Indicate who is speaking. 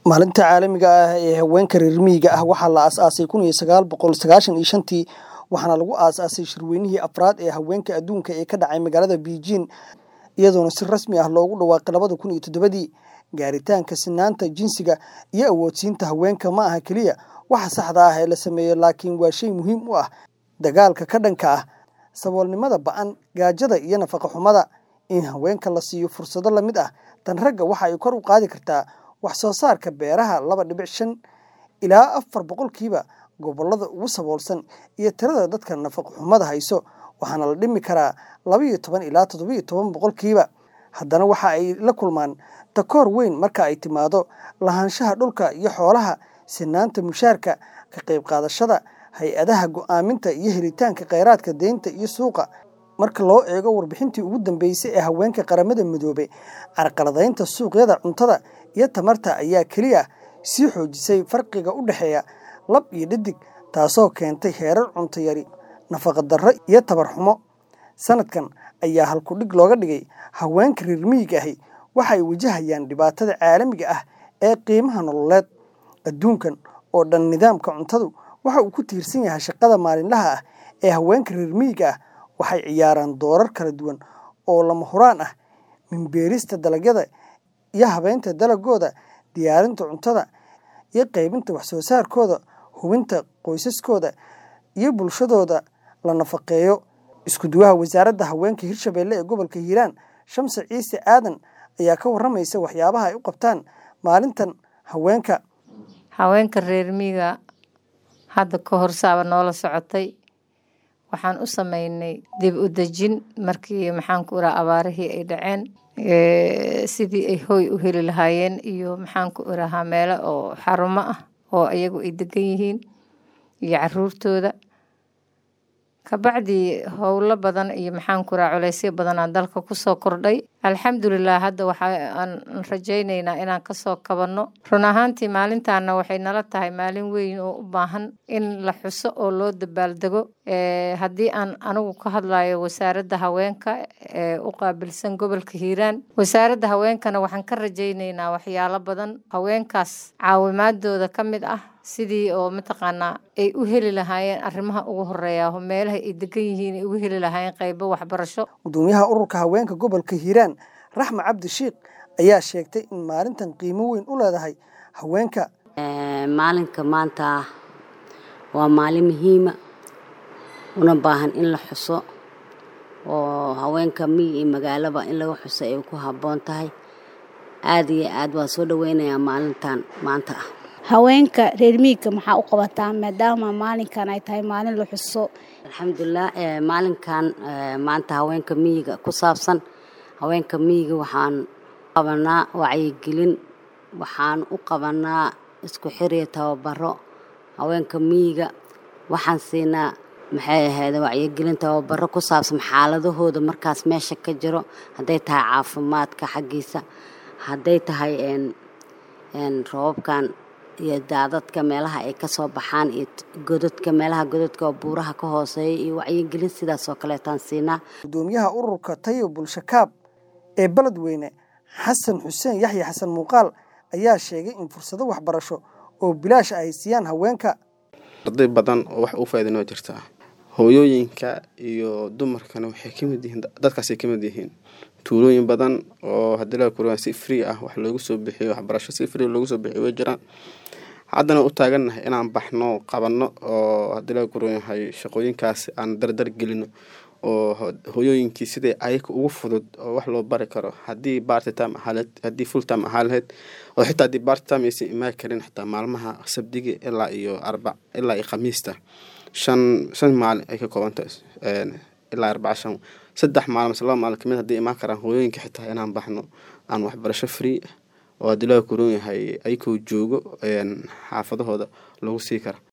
Speaker 1: Maalinta caalamiga ah ee haweenka reer miyiga ah waxaa la aasaasay kun iyo sagaal boqol sagaashan iyo shantii waxaana lagu aasaasay shirweynihii afraad ee haweenka adduunka ee ka dhacay magaalada Beijing iyadoona si rasmi ah loogu dhawaaqay labada kun iyo toddobadii. Gaaritaanka sinnaanta jinsiga iyo awoodsiinta haweenka ma aha keliya waxa saxda ah ee la sameeyo laakiin waa shay muhiim u ah dagaalka ka dhanka ah saboolnimada ba'an, gaajada iyo nafaqo xumada. In haweenka la siiyo fursado la mid ah tan ragga waxa ay kor u qaadi kartaa wax soo saarka beeraha laba dhibic shan ilaa afar boqolkiiba gobollada ugu saboolsan iyo tirada dadka nafaqo xumada hayso waxaana la dhimi karaa laba iyo toban ilaa toddoba iyo toban boqolkiiba. Haddana waxa ay la kulmaan takoor weyn marka ay timaado lahaanshaha dhulka iyo xoolaha, sinnaanta mushaharka, ka qayb qaadashada hay'adaha go'aaminta iyo helitaanka kheyraadka deynta iyo suuqa. Marka loo eego warbixintii ugu dambeysay ee haweenka qaramada midoobay, carqaladaynta suuqyada cuntada iyo tamarta ayaa kaliya sii xoojisay farqiga u dhexeeya lab iyo dhadig, taasoo keentay heerar cunto yari, nafaqo darro iyo tabar xumo. Sanadkan ayaa halkudhig looga dhigay Haweenka reer miyiga ahi waxay wajahayaan dhibaatada caalamiga ah ee qiimaha nololeed. Adduunkan oo dhan nidaamka cuntadu waxa uu ku tiirsan yahay shaqada maalinlaha ah ee haweenka reer miyiga ah waxay ciyaaraan doorar kala duwan oo lama huraan ah min beerista dalagyada iyo habaynta dalaggooda, diyaarinta cuntada iyo qaybinta wax soo saarkooda, hubinta qoysaskooda iyo bulshadooda la nafaqeeyo. Isku duwaha Wasaaradda Haweenka Hirshabelle ee gobolka Hiiraan, Shamse Ciise Aadan ayaa ka warramaysa waxyaabaha ay u qabtaan maalintan haweenka.
Speaker 2: Haweenka reer miyiga hadda ka hor saaba noola socotay waxaan u sameynay dib u dejin markii maxaan ku iraa abaarihii ay dhaceen sidii ay hooy u heli lahaayeen iyo maxaan ku irahaa meelo oo xarumo ah oo iyagu ay degan yihiin iyo caruurtooda kabacdi howlo badan iyo maxaan ku iraa culeysyo badan aan dalka kusoo kordhay alxamdulilah hadda waxaan rajaynaynaa inaan kasoo kabanno run ahaantii maalintaana waxay nala tahay maalin weyn oo u baahan in la xuso oo loo dabaaldego haddii aan anigu ka hadlayo wasaaradda haweenka ee u qaabilsan gobolka hiiraan wasaaradda haweenkana waxaan ka rajaynaynaa waxyaalo badan haweenkaas caawimaadooda ka mid ah sidii oo mataqaanaa ay u heli lahaayeen arrimaha ugu horeeya meelaha ay degan yihiin ay ugu heli lahaayeen qaybo waxbarasho
Speaker 1: gudoomiyaha ururka haweenka gobolka hiiraan raxma cabdi shiikh ayaa sheegtay in maalintan qiimo weyn u leedahay haweenka
Speaker 3: maalinka maanta waa maalin muhiima una baahan in la xuso oo haweenka miyi iyo magaalaba in laga xuso ay ku habboon tahay aada iyo aad waa soo dhaweynayaa maalintan maanta ah
Speaker 4: haweenka reer miyiga maxaa u qabataa maadaama maalinkan ay tahay maalin la xuso
Speaker 3: alxamdulilah maalinkan maanta haweenka miyiga ku saabsan haweenka miyiga waxaan qabanaa wacyigelin waxaan u qabanaa isku xiriya tababaro haweenka miyiga waxaan siinaa maxay ahayd wacyigelin tababaro ku saabsan xaaladahooda markaas meesha ka jiro hadday tahay caafimaadka xaggiisa hadday tahay roobabkan iyo daadadka meelaha ay kasoo baxaan iyo godadka meelaha godadka oo buuraha ka hooseeya iyo wacyigelin sidaas oo kaleetaan siinaa
Speaker 1: gudoomiyaha ururka tayo bulshakaab ee beledweyne xasan xuseen yaxya xasan muuqaal ayaa sheegay in fursado waxbarasho oo bilaash ay siiyaan haweenka
Speaker 5: arday badan oo wax u faa'iidinoo jirta hooyooyinka iyo dumarkana waxay ka mid yihiin dadkaasay ka mid yihiin tuulooyin badan oo haddii la kuraan si free ah wax loogu soo bixiyo waxbarasho si free loogu soo bixiyo way jiraan haddana u taagannahay inaan baxno qabanno oo haddii la kuran yahay shaqooyinkaas aan dardar gelino oo hooyooyinkii siday ayaga ugu fudud oo wax loo bari karo haddii barty time ahaaleed haddii full time ahaa lahayd oo xitaa haddii barty time aysan imaan karin xitaa maalmaha sabdiga ilaa iyo arbac ilaa iyo khamiista shan shan maalin ay ka koobantahay ilaa arbaca shan saddex maalin mase laba maalin kamid haddii imaan karaan hooyooyinka xitaa inaan baxno aan waxbarasho free oo haddii laga kuran yahay ayagoo joogo xaafadahooda lagu sii kara